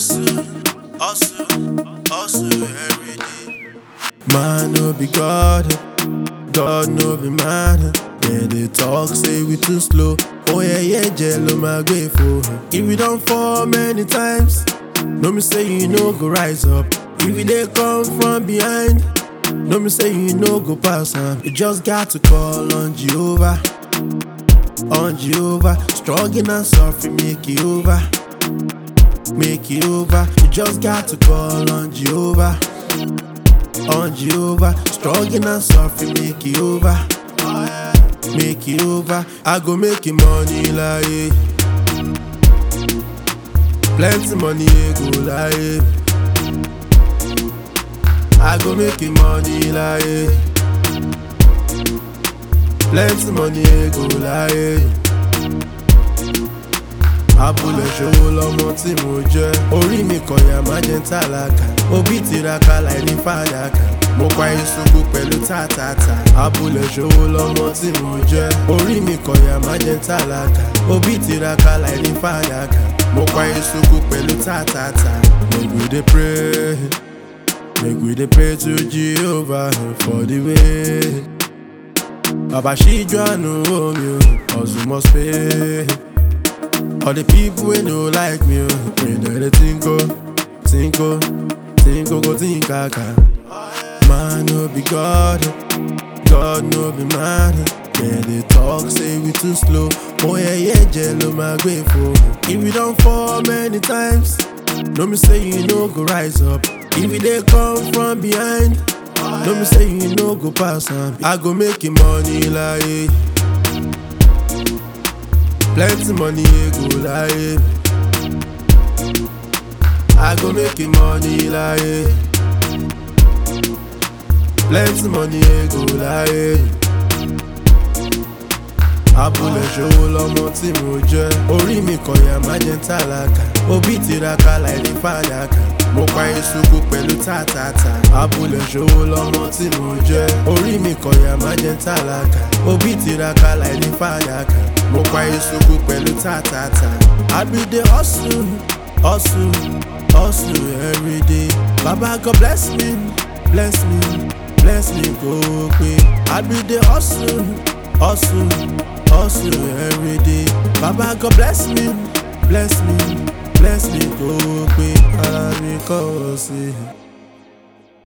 hustle, hustle, hustle every day. Man no be God, God no be man. Yeah, they talk say we too slow. Oh yeah, yeah, jello my grateful. If we don't fall many times, no me say you no go rise up. If you they come from behind, no me say you no go pass am. You just got to call on Jehovah, on Jehovah. Struggling and suffering make it over, make it over. You just got to call on Jehovah on Jehovah. Struggling and suffering, make it over. Make it over. I go make it money like Plenty money, eh, go like I go make it money like Plenty money, eh, go like abúlé ṣòwò lọmọ tí mo jẹ orí mi kọyà má jẹ ń tálákà òbí tiraka láì ní fàdákà mo pa ìṣubú pẹ̀lú tàtàtà abúlé ṣòwò lọmọ tí mo jẹ orí mi kọyà má jẹ ń tálákà òbí tiraka láì ní fàdákà mo pa ìṣubú pẹ̀lú tàtàtà make we dey pray make we dey pray to jehovah for the way bàbá ṣíjú àánú omi o hustle must pay. All the people we no like me, oh, we know they think oh, think oh, think oh, go think kaka. Man no be God, God no be man. Yeah, they talk say we too slow. Oh yeah, yeah, jello my grateful. If we don't fall many times, no me say you no go rise up. If we they come from behind, no me say you no go pass am. I go make you money like. Plenty money, eh, go like I go make it money like Plenty money, eh, go like abúlé ṣòwò lọmọ tí mo jẹ orí mi kọyà má jẹ ń tálákà òbí tiraka láì ní fàdákà mo pa ìṣubú pẹ̀lú tàtàtà abúlé ṣòwò lọmọ tí mo jẹ orí mi kọyà má jẹ ń tálákà òbí tiraka láì ní fàdákà mo pa ìṣubú pẹ̀lú tàtàtà àbídé hustle hustle hustle everyday baba god bless me bless me bless me kó o pé àbídé hustle hustle hustle everyday baba god bless me bless me bless me kó o pé ara mi kọ́ ọ sí i.